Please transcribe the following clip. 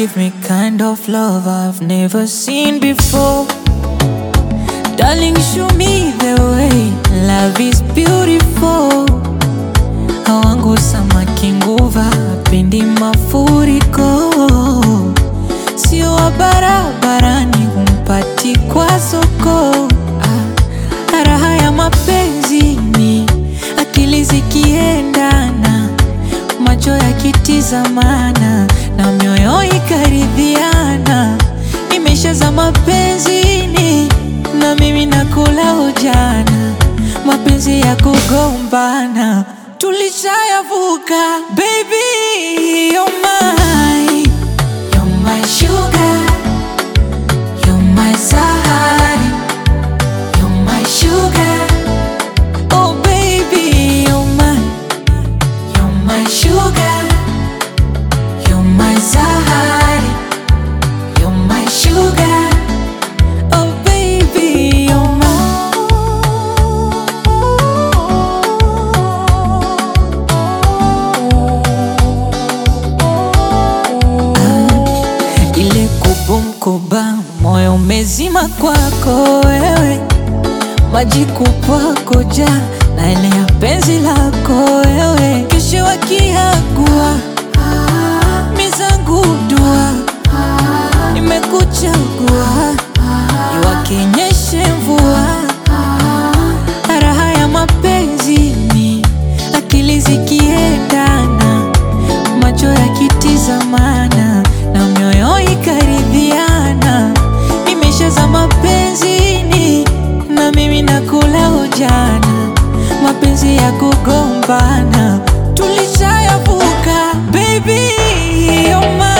give me kind of love I've never seen before. Darling, show me the way. Love is beautiful. Hawangu samaki nguva, pendi mafuriko. Sio wa barabarani, humpati kwa soko. Ah, raha ya mapenzi ni akili zikiendana, macho yakitizamana na mioyo ikaridhiana. Nimeshaza mapenzini na mimi nakula ujana, mapenzi ya kugombana tulishayavuka. Baby, you're mine, you're my sugar, you're my sahari, you're my sugar. Oh baby, you're mine, you're my sugar, you're my sahari, you're my sugar. Oh baby, you're mine. Ile kubumkuba, moyo umezima kwako wewe, maji kupwako ja na ile ya penzi lako wewe, kesho wakiagua mizangu dua, nimekuchagua iwakenyeshe mvua, raha ya mapenzi ni akili zikiendana, macho yakitizamana na mioyo ikaridhiana. Nimeshaza mapenzini na mimi nakula ujana, mapenzi ya kugombana tulishayavuka. Baby, you're mine.